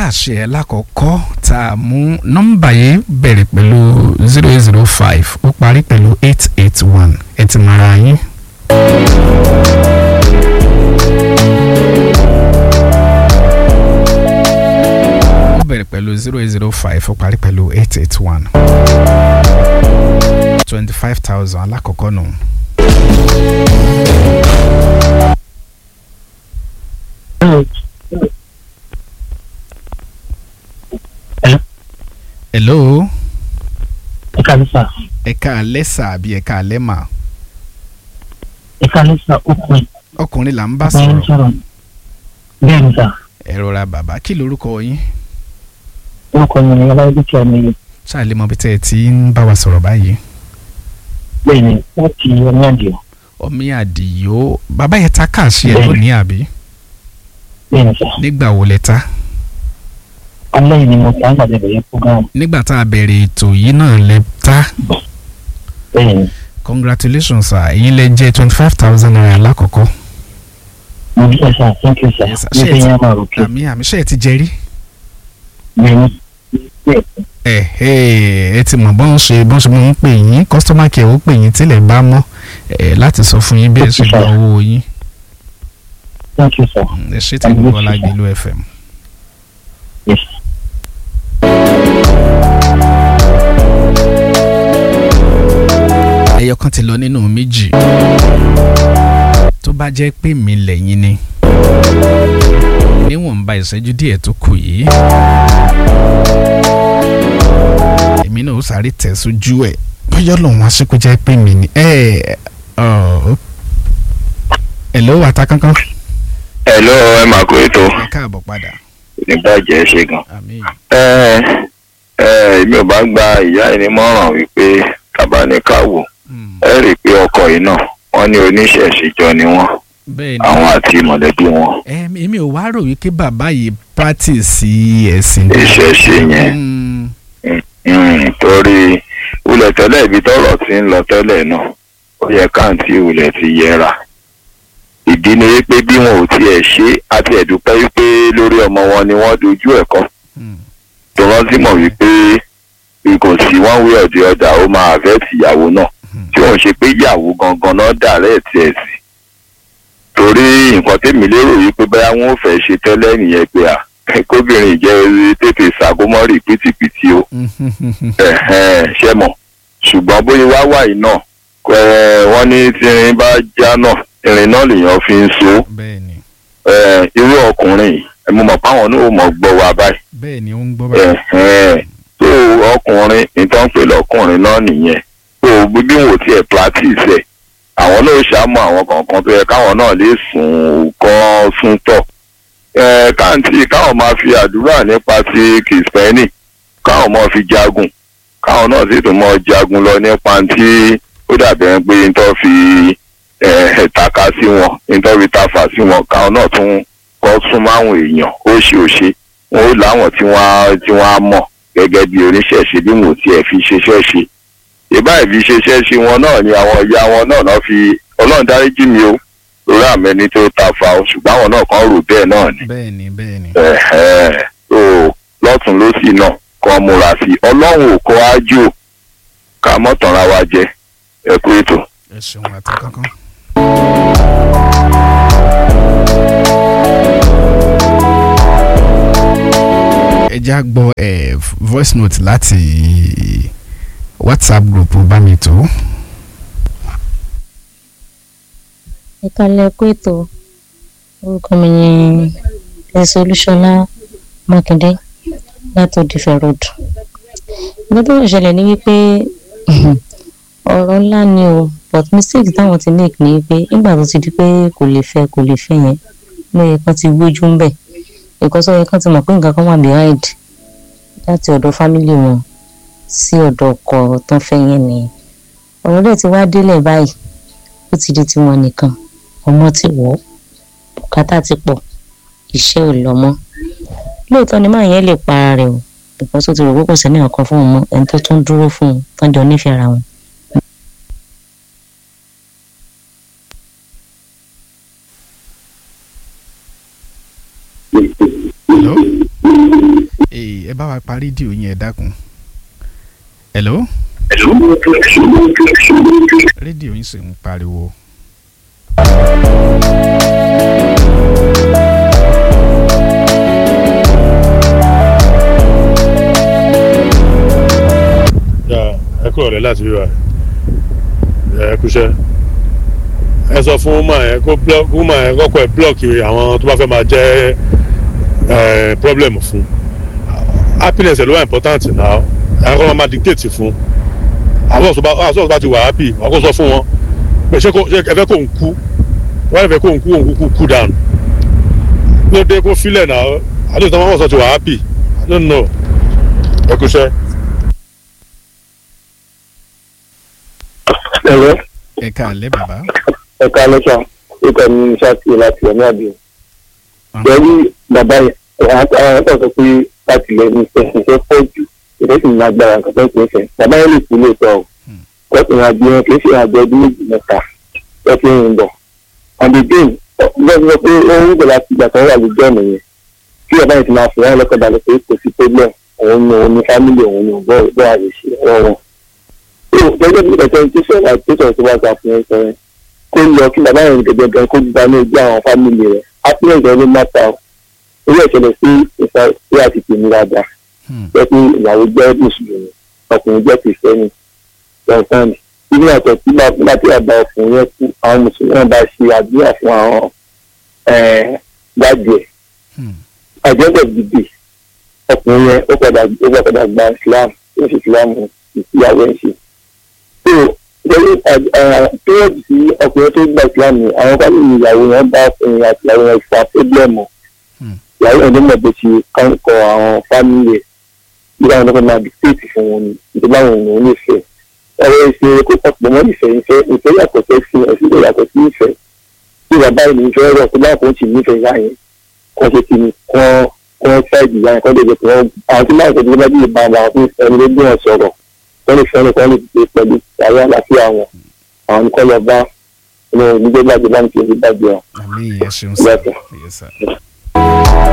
káàṣì ẹ̀ lákọ̀ọ́kọ́ tá a mú nọ́mbà yìí bẹ̀rẹ̀ pẹ̀lú zero eight zero five ó parí pẹ̀lú eight eight one ẹ ti mara yín. ó bẹ̀rẹ̀ pẹ̀lú zero eight zero five ó parí pẹ̀lú eight eight one twenty five thousand alákọ̀ọ́kọ́ nù. hello ẹ kàlẹ́ sà ẹ̀ka alẹ́ sà àbí ẹ̀ka alẹ́ mà ẹ kàlẹ́ sà ọkùnrin ọkùnrin là ń bá ọkùnrin sọ̀rọ̀ sọ̀rọ̀ bẹ́ẹ̀ ni sà ẹ rọra bàbá kí lorúkọ yín orúkọ mi ni ọláyé tí a mi yẹ ṣáà lè mọ bí tẹ́ ẹ ti ń bá wa sọ̀rọ̀ báyìí bẹ́ẹ̀ ni láti ọmọ àdìo ọmí àdìyó bàbá yẹn ta káàṣì ẹ Bẹ́ẹ̀ni. lónìí àbí bẹ́ẹ̀ ni sà nígbà wo lẹ ta alẹ́ yìí ni mo ta àgbàdo ìbẹ̀rẹ̀ program nígbà tá a bẹ̀rẹ̀ ètò yìí náà lẹ ta bẹ́ẹ̀ ni congratulations sir ẹ̀yin lẹ jẹ́ twenty five thousand naira lákọ̀ọ́kọ́ mo dúpẹ́ sà thank you sà Yes, sir. ní Ṣé ẹ fẹ́ ti- yẹn máa rò kí àmì àmì ṣe ẹ ti jẹ rí bẹ́ẹ̀ ni bẹ́ẹ̀ ẹ ẹ ẹ ti mọ̀ bọ́n ṣe bọ́n ṣe máa ń pè yín customer care ó pè yín tílẹ̀ bá mọ́ ẹ láti sọ fún yín bí ẹ ṣe gba owó yín thank you sà ẹ ṣe tí gbogbo ọlágbèlú fm. yes ẹyọ kan ti lọ nínú méjì tó bá jẹ́ pé mi lẹ́yìn ni níwọ̀nba ìṣẹ́jú díẹ̀ tó kù yìí èmi náà ó sáré tẹ̀ sójú ẹ̀ bóyá lòun wá sí kó jẹ́ pé mi ni ẹ̀ ọ̀ ẹ̀ ló wà tá kánkán Hello, ẹ máa kó ètò ẹ káàbọ̀ padà nígbàjẹ́ ṣe gan. àmín ẹ ẹ èmi ò bá gba ìyá yìí nímọ̀ràn wípé kábáníkàwò Hmm, ẹ rí i pé ọkọ yìí náà wọ́n ní oníṣẹ̀ṣíjọ ni wọ́n bẹ́ẹ̀ ni àwọn àti mọ̀lẹ́bí wọn Em, èmi ò wá rò wípé bàbá yìí practice ẹ̀sìn ìṣẹ̀ṣe yẹn Hmm, Mm, torí ulẹ̀ tẹ́lẹ̀ ibi tọ́rọ̀ ti ń lọ tẹ́lẹ̀ náà ó yẹ káàntì ulẹ̀ ti yẹra ìdí ni wípé bí wọn ò tiẹ̀ ṣe àti ẹ̀dúpẹ́ wípé lórí ọmọ wọn ni wọ́n dojú ẹ̀ kọ́ hmm, tó rántí mọ̀ wípé bí kò sí one way or the other ó máa àfẹ́ẹ̀tì ìyàwó náà hmm. tí òun ṣe pé ìyàwó gangan náà dàrẹ́ tiẹ̀ sí torí nǹkan tèmi lérò wípé báyà wọn ò fẹ́ ṣe tẹ́lẹ̀ nìyẹn pé à kóbìnrin jẹ́ tètè ṣàgómọ́rì pìtìpìtì o ẹ̀hẹ́n, ṣe mọ̀ ṣùgbọ́n bóyá wá wà yìí náà ẹ̀, wọ́n ní tí irin bá já náà irin náà lèèyàn fi ń so bẹ́ẹ̀ ni ẹ̀, irú ọkùnrin yìí ẹ̀, mo mọ̀ páwọn náà ò mọ̀ gbọ́ wa báyìí bẹ́ẹ̀ ni ó ń gbọ́ báyìí. ẹ̀hẹ́n, tó ọkùnrin nǹkan pè lọ́kùnrin náà nìyẹn tó bí wò tiẹ̀ practice ẹ̀ àwọn náà ṣàmú àwọn kọ̀ọ̀kan tó yẹ káwọn náà lè sùn kọ́ sún tọ̀ ẹ̀, káàntì káwọn máa fi àdúrà nípa ti kìsìpẹ́nì káwọn máa fi jagun káwọn náà sì tún máa jagun lọ nípa tí ó dàbẹ̀ pé n tó fi ẹ̀, taka sí wọn n tó fi tafa sí wọn káwọn náà tún kọ́ súnmọ́ àwọn èèyàn ó ṣe ó ṣe wọn ó láwọn tí wọ́n á tí wọ́n á mọ̀ gẹ́gẹ́ bí oníṣẹ̀ṣe bí wọn ò tiẹ̀ fi ṣeṣẹ́ ṣe ìbá ìfi ṣeṣẹ́ ṣe wọn náà ni àwọn ìyá wọn náà náà fi ọlọ́run dáríjì mi o lórí àmẹ́ni tó ta fa o ṣùgbọ́n àwọn náà kan rò bẹ́ẹ̀ náà ni bẹ́ẹ̀ ni bẹ́ẹ̀ ni. ẹ̀hẹ́n. tó lọ́tún lọ́sì náà kọ́ múra sí i ọlọ́run ò kọ́ ájú ká mọ́tànra wa jẹ ẹ kú ètò. ẹ ṣeun àti kankan. ẹ já gbọ́ ẹ voice note láti whatsapp group bá mi tó. ìkàlẹ̀ ẹ̀kọ́ ètò orúkọ mi ni ẹ̀sẹ̀ olúṣọlá mákindé láti òdìfẹ́ road nǹkan tó ń ṣẹlẹ̀ ni wípé ọ̀rọ̀ ńlá ni o but mistake táwọn ti make ni pé nígbà tó ti di pé kò lè fẹ́ kò lè fẹ́ yẹn ló yẹ kán ti gbójú ń bẹ̀ nǹkan tó yẹ kán ti mọ̀ pé nǹkan kan wà behind láti ọ̀dọ̀ family wọn sí ọ̀dọ̀ ọkọ tán fẹ́ yẹn nìyẹn ọ̀rọ̀ dẹ̀ ti wá délẹ̀ báyìí ó ti di tiwọn nìkan ọmọ ti wọ̀ ọ́ bùkátà ti pọ̀ iṣẹ́ ò lọ mọ́ lóòótọ́ ni máa yẹn lè pa ara rẹ̀ o ìgbà tó ti rò pé kò sẹ́ni ọ̀kan fún òun mọ́ ẹni tó tún dúró fún un tán jọ nífẹ̀ẹ́ ara wọn. hello ee ẹ bá wa pa rédíò yín ẹ dákun hello rédíò yín sì ń pariwo. Ya, ẹ kúrò rẹ láti wíwá ẹ kúṣẹ́ ẹ sọ fún woman yẹn kó block woman yẹn kọ́kọ́ ẹ block àwọn tó bá fẹ́ máa jẹ́ ẹ problem fún happiness ẹ ló wà important now ẹ kọ́ máa dictate fún àwọn ọ̀sọ̀ bá àwọn ọ̀sọ̀ bá ti wà happy wọ́n kó sọ fún wọn pé ṣé kò ṣé ẹ fẹ́ kó ń kú wọ́n fẹ́ kó ń kú òun kú kú down ní ọdẹ kó filẹ̀ náà àdéhùn tó máa wọ̀ sọ ti wà happy I don't know ẹ kúṣẹ́. ẹ̀rọ ẹ káàlẹ́ bàbá. ẹ̀ka lẹ́sà ìkọ̀ ní ṣáàtì láti ẹ̀mí àbí. pẹ̀lú bàbá yẹn àwọn ọ̀tọ̀ sọ pé láti lè ní ìfẹ́ ìfẹ́ pọ̀ jù ìfẹ́ sì ní agbára nǹkan tó ń pè é fẹ́. bàbá yẹn lè kú lóòótọ́ o. kọ́sìn àgbẹ̀ yẹn kì í ṣe àgbẹ̀ ọdún méjì mẹ́ta ẹ fi ń bọ̀. and again bẹ́ẹ̀ sọ pé ó ń gbọ̀ láti ìgbà tó wà lójú ọ̀nà yẹn kí bàbá yẹn ti máa fìyà lọ́kọ̀ balẹ̀ pé kò sí problem òun ni òun ni family òun ni bọ́ọ̀ bọ́ọ̀ àṣìṣe ọ̀rọ̀ wọn gẹ́gẹ́ bí ẹ̀sẹ̀ tí sọ̀rọ̀ àti sọ̀rọ̀ tó wá sọ fún ẹ sọ yẹn kó lọ kí bàbá yẹn gẹ́gẹ́ gan kó gba ní ojú àwọn fámìlì rẹ̀ happiness rẹ̀ ló máta o orí ẹ̀ṣẹ̀lẹ̀ sí ìfà sí àti tèmi dáadáa jẹ́ pé ìyàwó jẹ́ mùsùlùmí ọkùnrin jẹ́ kìrìsìtẹ́nì lọ́sàn-án nínú àtọ̀ tí bá tí àgbà ọkùnrin yẹn kú àwọn mùsùlùmí náà bá ṣe àdúrà fún àwọn dájú ẹ̀ àjẹ́bẹ̀ dìde ọkùnrin yẹn ó padà ó padà gba Islam ó sì Islam ìyàwó ẹ̀ ṣe lórí pírọ̀dì tí ọkùnrin tó gba ìsìlámù àwọn bá lóyún ìyàwó yẹn bá ọkùnrin àti ìyàwó yẹn fa pébílẹ̀mù ìyàwó yẹn ló mọ̀ bó ṣe kọ́ àwọn fámìlì ẹ̀ bí káwọn ọlọ́pàá máa dìtẹ́ẹ̀tì fún wọn ni ìjọba àwọn ènìyàn lè fẹ́ ọ̀rọ̀ ìṣe kó pọ̀ mọ́ ìfẹ́ ìfẹ́ ìfẹ́ yàtọ̀ sí ẹ̀sìn ẹ̀sìn tó yàtọ̀ sí ìfẹ́ bí bàbá ìlú ìfẹ́ rọ̀ tó bá kò sì nífẹ̀ẹ́ ìyá yẹn kọ́ ṣe kí ni kọ́ kọ́ ṣáìdì ìyá yẹn kọ́ lè jẹ́ pé wọ́n àwọn tí máa ń tọ́jú bá bí ìbá àwọn ẹni ló gbé wọn sọ̀rọ̀ wọ́n lè fẹ́ràn kan lè gbé pẹ̀lú àwọn àlàáfíà wọn àwọn nǹkan lọ bá ọmọ onígbẹ́gbàgbé bá ń fi orí bàjẹ́ wọn. àmì ìyẹn ṣeun sá Yes, sir. yes sir.